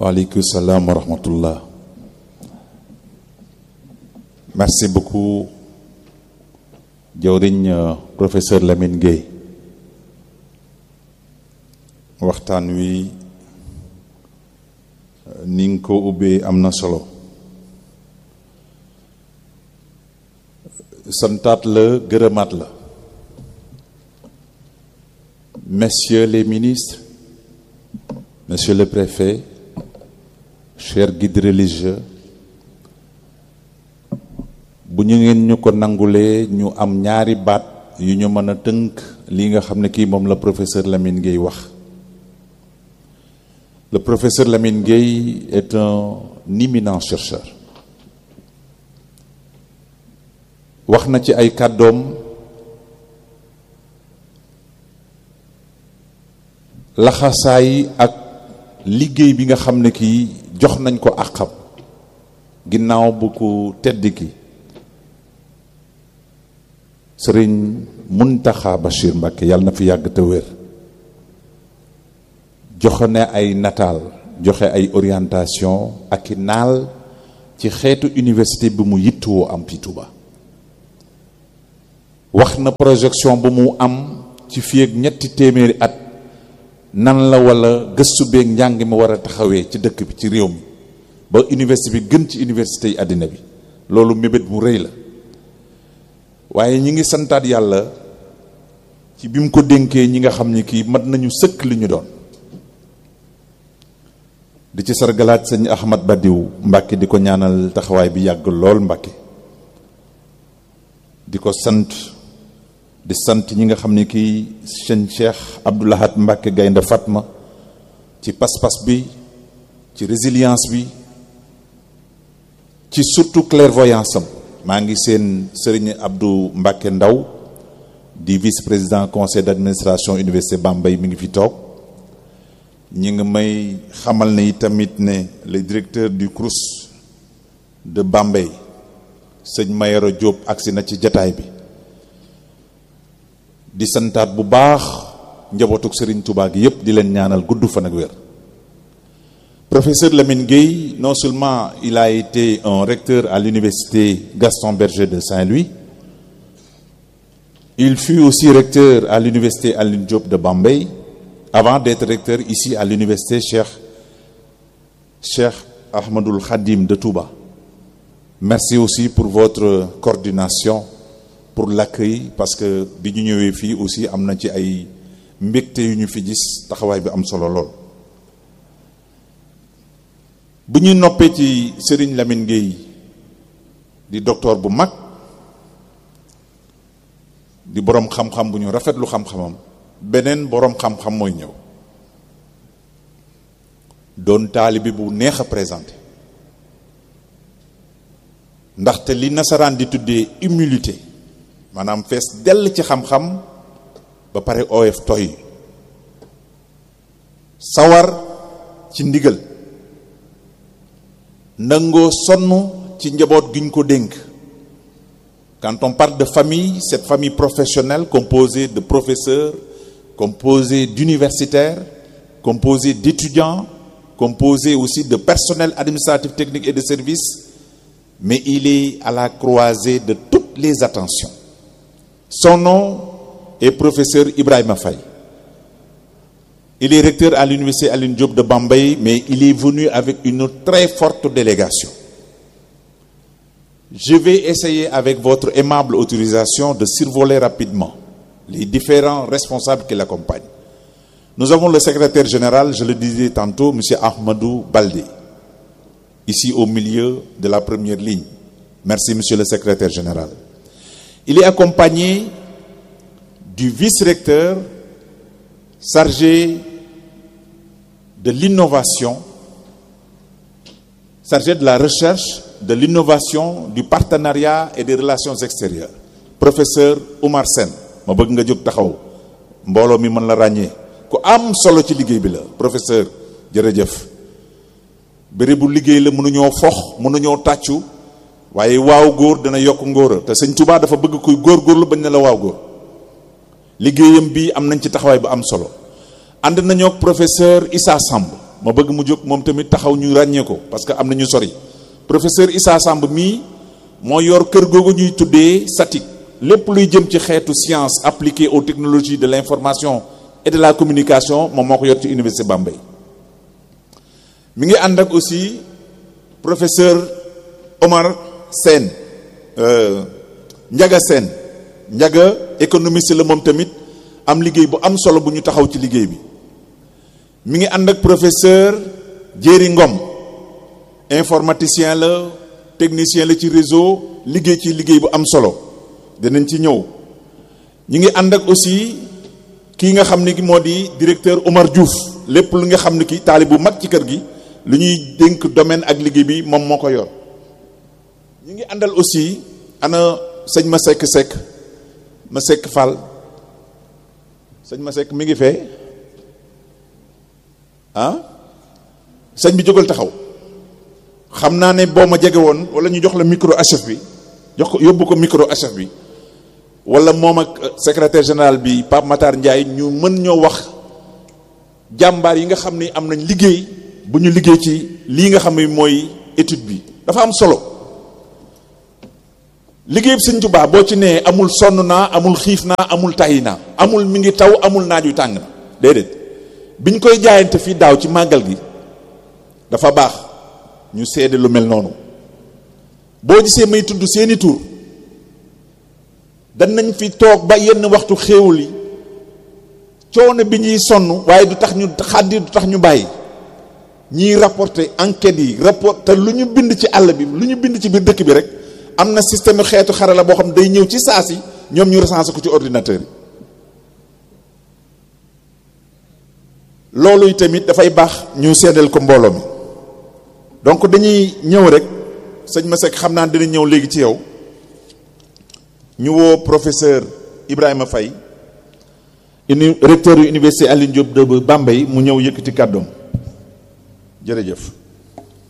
waaleykum salaam wa rahmatullah merci beaucoup jawriñ professeur Lamine Gueye waxtaan wi ni nga ko ubbee am na solo santaat la gërëmaat la messieurs les ministres monsieur le préfet chers guides religieux bu ñu ngeen ñu ko nangulee ñu am ñaari baat yu ñu mën a tënk lii nga xam ne kii moom la professeur Lamine Gueye wax le professeur Lamine Gueye est un éminent chercheur wax na ci ay kàddoom laxasaay ak liggéey bi nga xam ne kii jox nañ ko àqam ginnaaw bu ko tedd ki sëriñ Muntaxa Bachir Mbàkke yàlla na fi yàgg te wér joxe ne ay nataal joxe ay orientation ak i naal ci xeetu université bi mu yittuwoo am fi Tuuba wax na projection bu mu am ci fii ak ñetti téeméeri at nan la wala gëstu beeg njàng mi war a taxawee ci dëkk bi ci réew mi ba université bi gën ci université yi àddina bi loolu mébét mu rëy la waaye ñi ngi santaat yàlla ci bi mu ko dénkee ñi nga xam ni kii mat nañu sëkk li ñu doon di ci sargalaat sëñ Ahmad Badiou Mbàkke di ko ñaanal taxawaay bi yàgg lool Mbàkke di ko sant di sant ñi nga xam ne kii sëñ Cheikh Abdoulahat Mbàkke Gaynde Fatma ci pas-pas bi ci résilience bi ci surtout clairvoyance am maa ngi seen sëriñ Abdou Mbàkke Ndaw di vice-président conseil d'administration université Bambey mi ngi fi toog ñi ngi may xamal ne tamit ne le directeur du CROUS de Bambey sëñ Mayoro Diop agsi na ci jataay bi di santaat bu baax njabootuk Serigne Touba gi yépp di leen ñaanal gudd fan ak wér professeur Lamine Gueye non seulement il a été un recteur à l'université Gaston Berger de Saint-Louis il fut aussi recteur à l'université Alioune Diop de Bambey avant d'être recteur ici à l'université Cheikh Cheikh Ahmadoul Khadim de Touba merci aussi pour votre coordination pour l'accueil parce que bi ñu ñëwee fii aussi am na ci ay mbégte yu ñu fi gis taxawaay bi am solo lool bu ñu noppee ci Serigne Lamine Gueye di docteur bu mag di boroom xam-xam bu ñu rafetlu xam-xamam beneen boroom xam-xam mooy ñëw doon taalibe bu neex a présenté ndaxte li nasaraan di tuddee humilité maanaam fees dell ci xam-xam ba pare oyof toy sawar ci ndigal nangoo sonn ci njaboot gi ñu ko dénk quand on parle de famille cette famille professionnelle composée de professeurs composée d'universitaires composée d'étudiants composée aussi de personnel administratif technique et de services mais il est à la croisée de toutes les attentions son nom est professeur Ibrahima Faye il est recteur à l'université Alioune Diop de Bambey mais il est venu avec une très forte délégation je vais essayer avec votre aimable autorisation de survoler rapidement les différents responsables qui l'accompagnent nous avons le secrétaire général je le disais tantôt monsieur Ahmadou Baldé ici au milieu de la première ligne merci monsieur le secrétaire général il est accompagné du vice-recteur chargé de l'innovation chargé de la recherche de l'innovation du partenariat et des relations extérieures professeur Oumar Sène ma bëgg nga jóg taxaw mbooloo mi mën la ràññee ku am solo ci liggéey bi la professeur jërëjëf bëri bu liggéey la mënuñoo fox mënuñoo tàccu waaye waaw góor dana yokk ngóora te sëñ Touba dafa bëgg kuy góorgóorlu bañ ne la waaw góor liggéeyam bi am nañ ci taxawaay bu am solo ànd nañoo ak professeur Issa Samb ma bëgg mu jóg moom tamit taxaw ñu ràññee ko parce que am na ñu sori professeur Issa Samb mii moo yor kër googu ñuy tuddee SATIC lépp luy jëm ci xeetu science appliquée aux technologies de l'information et de la communication moom moo ko yor ci université Bambey mi ngi ànd ak aussi professeur Omar Sène Ndiaga Sène Ndiaga économiste la moom tamit am liggéey bu am solo bu ñu taxaw ci liggéey bi mi ngi ànd ak professeur Jéeri Ngom informaticien la technicien la ci réseau liggéey ci liggéey bu am solo dinañ ci ñëw ñu ngi ànd ak aussi kii nga xam ne moo di directeur Omar Diouf lépp lu nga xam ne kii taali bu mag ci kër gi lu ñuy dénk domaine ak liggéey bi moom moo ko yor ñu ngi àndal aussi ana sëñ ma sekk sekk ma sekk Fall sëñ ma sekk mi ngi fee ah sëñ bi jógal taxaw xam naa ne boo ma jege woon wala ñu jox la micro HF bi jox ko yóbbu ko micro HF bi wala moom ak secrétaire général bi Pape Matar Ndiaye ñu mën ñoo wax jàmbaar yi nga xam ni am nañ liggéey bu ñu liggéey ci lii nga xam ne mooy étude bi dafa am solo liggéey bi Sëñ Tuubaa boo ci nee amul sonn naa amul xiif naa amul tàyyi naa amul mi ngi taw amul naaj yu tàng na déedéet biñ koy jaayante fii daaw ci màggal gi dafa baax ñu seede lu mel noonu boo gisee may tudd seeni tur danañ fi toog ba yenn waxtu xéewul yi coono bi ñuy sonn waaye du tax ñu xàddi du tax ñu bàyyi ñiy rapporter enquêtes yi rapport te lu ñu bind ci àll bi lu ñu bind ci biir dëkk bi rek am na système xeetu xarala boo xam day ñëw ci saa si ñoom ñu recensé ko ci ordinateur yi loolu tamit dafay baax ñu seddal ko mbooloo mi donc dañuy ñëw rek sëñ Masek xam naa dina ñëw léegi ci yow ñu woo professeur Ibrahima Faye uni recteur yu université Alioune Diop de Bambey mu ñëw yëkkati kàddoom jërëjëf